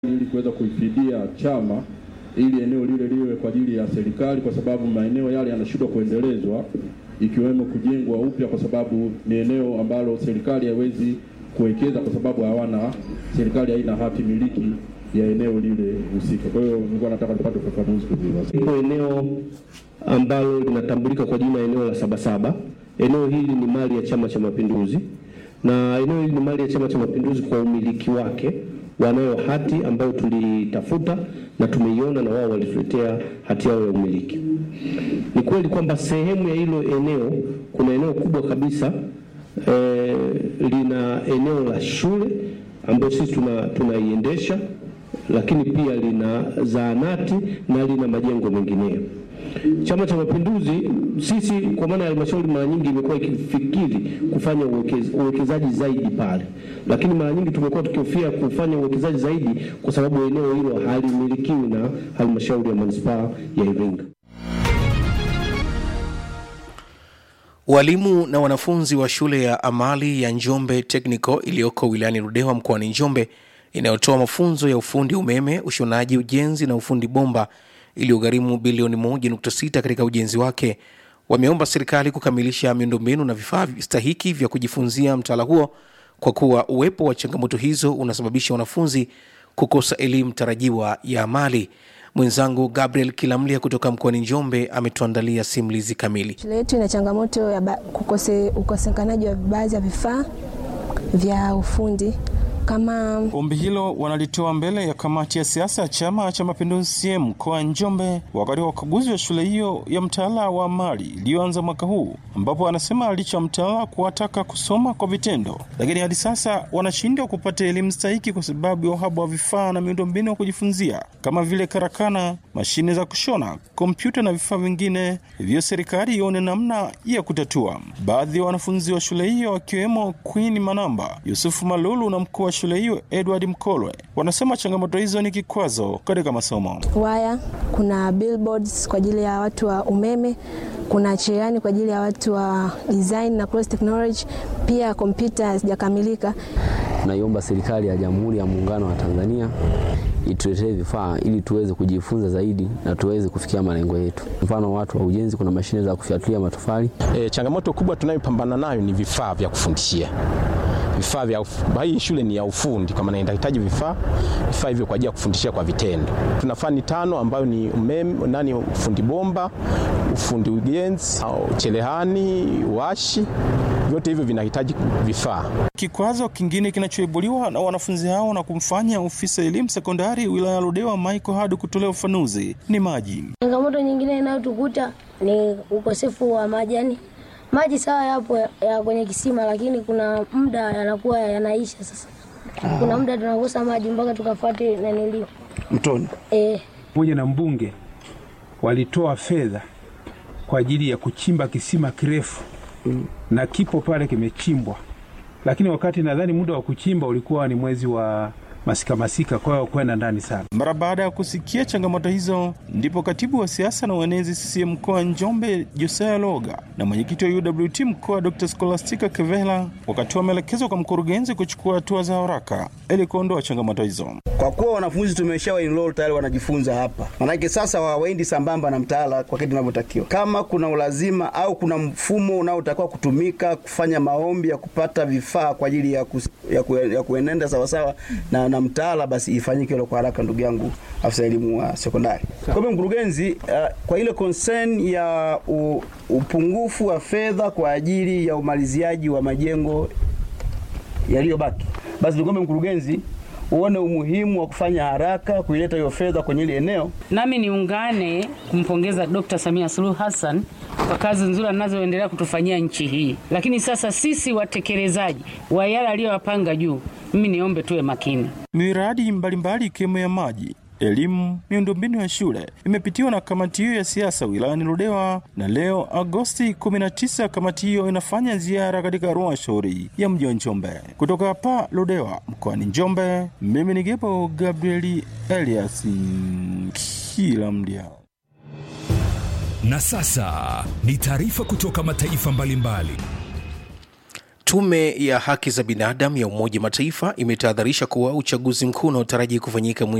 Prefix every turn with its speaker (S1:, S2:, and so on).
S1: ili kuweza kuifidia chama ili eneo lile liwe kwa ajili ya serikali, kwa sababu maeneo yale yanashindwa kuendelezwa, ikiwemo kujengwa upya, kwa sababu ni eneo ambalo serikali haiwezi kuwekeza kwa sababu hawana, serikali haina hati miliki ya eneo lile husika. Kwa hiyo nilikuwa nataka nipate ufafanuzi kuziwa.
S2: Ipo eneo ambalo linatambulika kwa jina eneo la Sabasaba. Eneo hili ni mali ya Chama cha Mapinduzi, na eneo hili ni mali ya Chama cha Mapinduzi kwa umiliki wake. Wanayo hati ambayo tulitafuta na tumeiona, na wao walituletea hati yao ya umiliki. Ni kweli kwamba sehemu ya hilo eneo kuna eneo kubwa kabisa eh, lina eneo la shule ambayo sisi tuna tunaiendesha lakini pia lina zahanati na lina majengo mengineyo. Chama cha Mapinduzi sisi kwa maana ya halmashauri mara nyingi imekuwa ikifikiri kufanya uwekez, uwekezaji zaidi pale, lakini mara nyingi tumekuwa tukihofia kufanya uwekezaji zaidi kwa sababu eneo hilo halimilikiwi na halmashauri ya manispaa ya Iringa.
S3: Walimu na wanafunzi wa shule ya amali ya Njombe Technical iliyoko wilayani Ludewa mkoani Njombe inayotoa mafunzo ya ufundi umeme, ushonaji, ujenzi na ufundi bomba iliyogharimu bilioni 1.6 katika ujenzi wake, wameomba serikali kukamilisha miundombinu na vifaa stahiki vya kujifunzia mtaala huo kwa kuwa uwepo wa changamoto hizo unasababisha wanafunzi kukosa elimu tarajiwa ya amali. Mwenzangu Gabriel Kilamlia kutoka mkoani Njombe ametuandalia simulizi kamili.
S4: Shule yetu ina changamoto ya ba- kukose, ukosekanaji wa baadhi ya vifaa vya ufundi kama
S5: Ombi hilo wanalitoa mbele ya kamati ya siasa ya Chama cha Mapinduzi CCM mkoa wa Njombe wakati wa ukaguzi wa shule hiyo ya mtaala wa amali iliyoanza mwaka huu, ambapo anasema licha ya mtaala kuwataka kusoma kwa vitendo, lakini hadi sasa wanashindwa kupata elimu stahiki kwa sababu ya uhaba wa vifaa na miundombinu ya kujifunzia kama vile karakana, mashine za kushona, kompyuta na vifaa vingine, hivyo serikali ione namna ya kutatua. Baadhi ya wanafunzi wa shule hiyo wakiwemo Queen Manamba, Yusufu Malulu na mkuu wa shule hiyo Edward Mkolwe wanasema changamoto hizo ni kikwazo katika masomo.
S4: waya, kuna billboards kwa ajili ya watu wa umeme, kuna cherehani kwa ajili ya watu wa design na cross technology, pia kompyuta hazijakamilika.
S6: Tunaiomba serikali ya Jamhuri ya Muungano wa Tanzania ituletee vifaa ili tuweze kujifunza zaidi na tuweze kufikia malengo yetu. Mfano, watu wa ujenzi, kuna mashine za kufyatulia matofali.
S7: E, changamoto kubwa tunayopambana nayo ni vifaa vya kufundishia vifaa vya uf- hii shule ni ya ufundi, kwa maana inahitaji vifaa vifaa hivyo kwa ajili ya kufundishia kwa vitendo. Tuna fani tano ambayo ni umeme, nani, ufundi bomba, ufundi ujenzi, au cherehani, washi, vyote hivyo vinahitaji vifaa.
S5: Kikwazo kingine kinachoibuliwa na wanafunzi hao na kumfanya ofisa elimu sekondari wilaya ya Ludewa Michael Hadu kutolea ufanuzi ni maji.
S8: Changamoto nyingine inayotukuta ni ukosefu wa maji. Yani maji sawa yapo ya, ya kwenye kisima, lakini kuna muda yanakuwa yanaisha. Sasa kuna muda tunakosa maji mpaka tukafuate nanilio
S9: mtoni
S8: eh,
S9: pamoja na mbunge walitoa fedha kwa ajili ya kuchimba kisima kirefu mm. na kipo pale kimechimbwa, lakini wakati nadhani muda wa kuchimba ulikuwa ni mwezi wa masika masika, kwa hiyo kwenda ndani sana.
S5: Mara baada ya kusikia changamoto hizo, ndipo katibu wa siasa na uenezi CCM mkoa wa Njombe Josea Loga na mwenyekiti wa UWT mkoa Dr. Scholastica Kevela wakatoa maelekezo kwa mkurugenzi kuchukua hatua za haraka ili kuondoa changamoto hizo.
S10: Kwa kuwa wanafunzi tumeshawa enroll tayari wanajifunza hapa, manake sasa hawaendi sambamba na mtaala kwa kitu inavyotakiwa. Kama kuna ulazima au kuna mfumo unaotakiwa kutumika kufanya maombi ya kupata vifaa kwa ajili ya, kus, ya, ku, ya kuenenda sawasawa na, na mtaala, basi ifanyike hilo kwa haraka, ndugu yangu afisa elimu wa sekondari. Kwa hivyo mkurugenzi, uh, kwa ile concern ya u, upungufu wa fedha kwa ajili ya umaliziaji wa majengo yaliyobaki, basi nikombe mkurugenzi uone umuhimu wa kufanya haraka kuileta hiyo fedha kwenye ile eneo.
S11: Nami niungane kumpongeza Dr. Samia Suluhu Hassan kwa kazi nzuri anazoendelea kutufanyia nchi hii, lakini sasa sisi watekelezaji wa yale aliyowapanga juu, mimi niombe tuwe makini.
S5: Miradi mbalimbali ikiwemo ya maji elimu, miundombinu ya shule imepitiwa na kamati hiyo ya siasa wilayani Ludewa, na leo Agosti 19 kamati hiyo inafanya ziara katika halmashauri ya mji wa Njombe. Kutoka hapa Ludewa mkoani Njombe, mimi ni Gebo Gabrieli Elias kila mdia.
S12: Na sasa ni taarifa kutoka mataifa mbalimbali.
S3: Tume ya haki za binadamu ya Umoja Mataifa imetahadharisha kuwa uchaguzi mkuu unaotaraji kufanyika